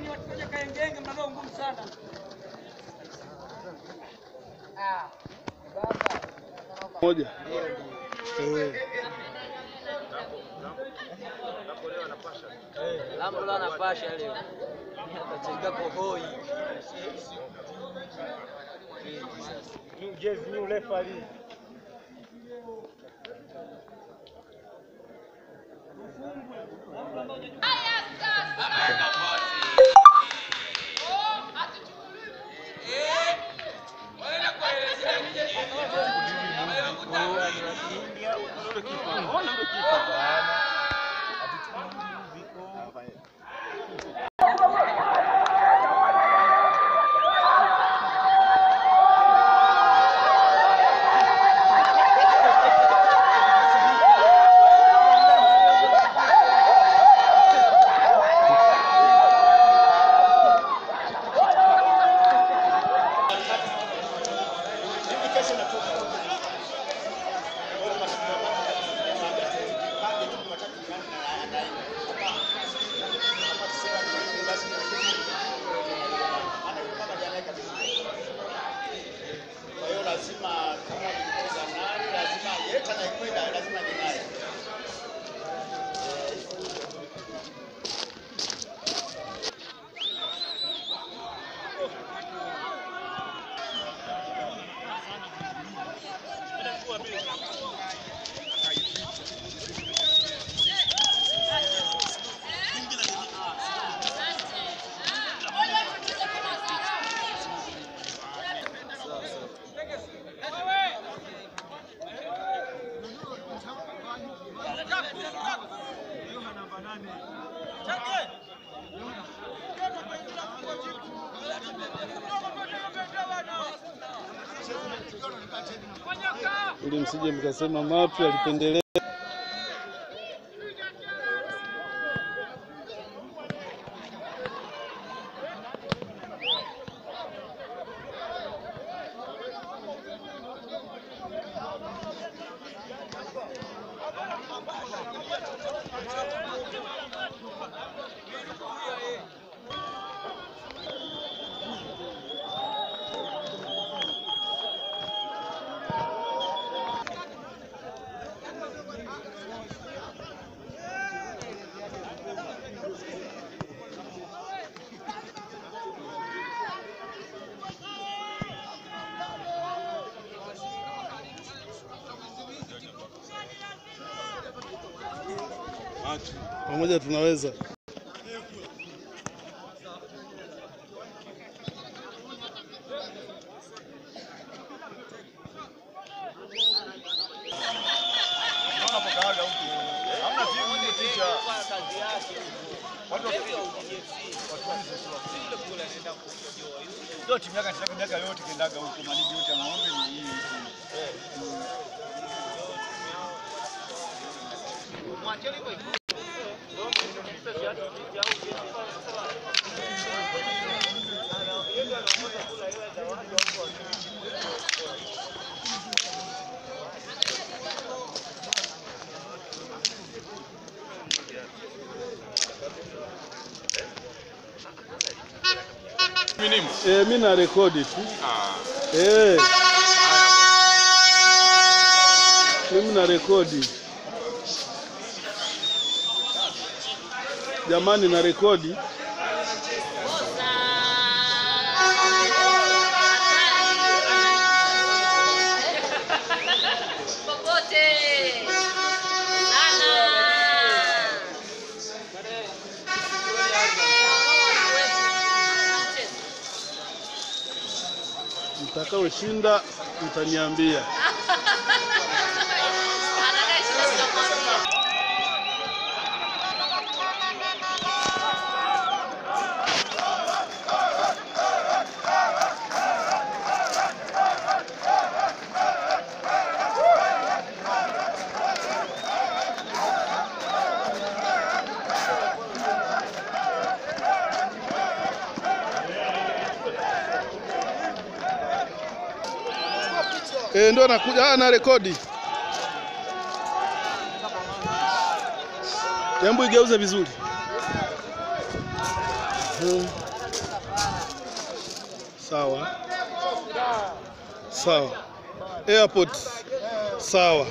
watukoje kaengenge mnavyo ngumu sana. moja Eh, Lambo la anapasha leo. Atacheza kohoi. Kwa hiyo lazima kama nilikosa nani, lazima yeyote anayekwenda lazima ni naye. ili msije mkasema mapi alipendelea. Pamoja tunaweza. Ndio timu yake anataka miaka yote kendaga huko maligi yote ya ng'ombe ni hii. Eh, mimi na rekodi tu. Eh. Mimi na rekodi. Jamani na rekodi. Popote. Sana. Mtakaoshinda mtaniambia. Eh, ndo nakuja ah, na rekodi. Jambo igeuze vizuri. Mhm. Sawa sawa, airport sawa.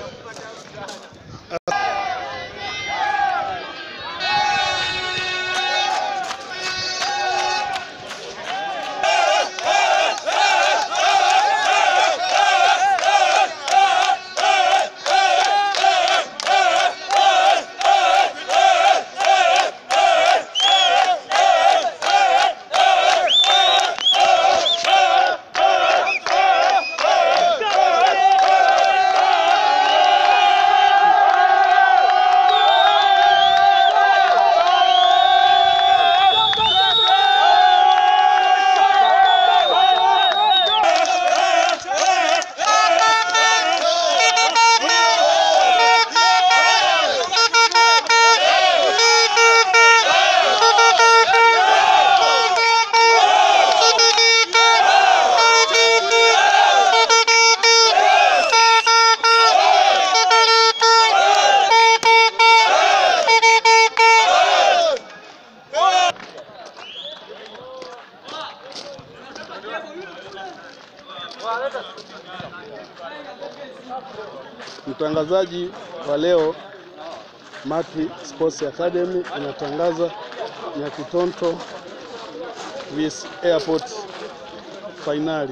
Mtangazaji wa leo Matri Sports Academy inatangaza Nyakitonto vs Airport fainali.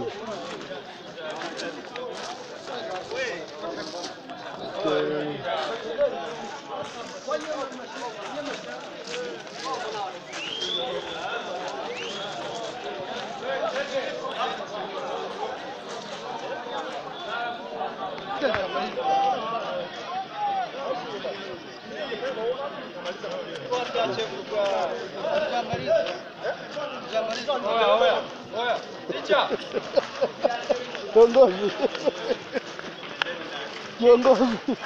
Okay. Kiongozi, kiongozi,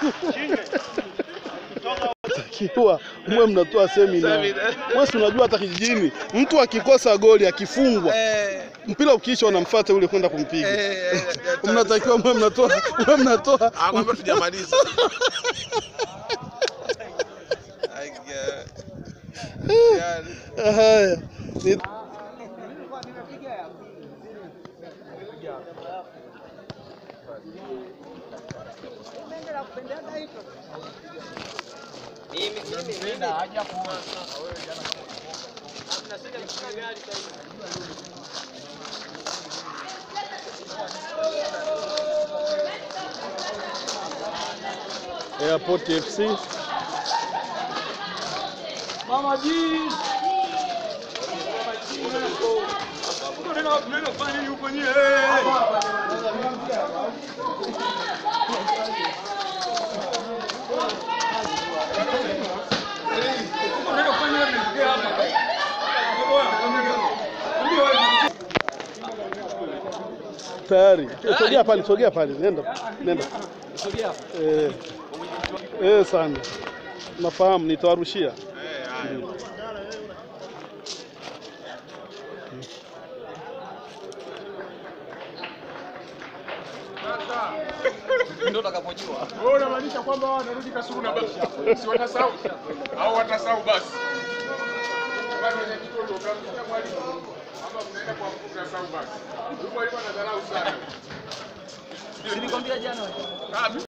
takiwa mwe mnatoa semina. Wewe si unajua hata kijijini mtu akikosa goli akifungwa mpira ukiisha unamfuata ule kwenda kumpiga. Mnatakiwa mwe mnatoa mwe mnatoa Kwamba tujamaliza. haya ni Airport FC Mama G. Unaenda unaenda kufanya nini huko nyie? Unaenda kufanya nini hapa? tayari. Sogea pale, sogea pale, nenda nenda. Eh, eh sana, nafahamu, nitawarushia. Ndio. Wewe unamaanisha kwamba wao wanarudi Kasulu na basi. Si watasahau. Au watasahau basi. Basi ni kitu ndio mnamsikia mwalimu. Ama mnaenda kwa mkuu mnasahau basi. Huyu mwalimu anadharau sana. Nilikwambia jana. Ah,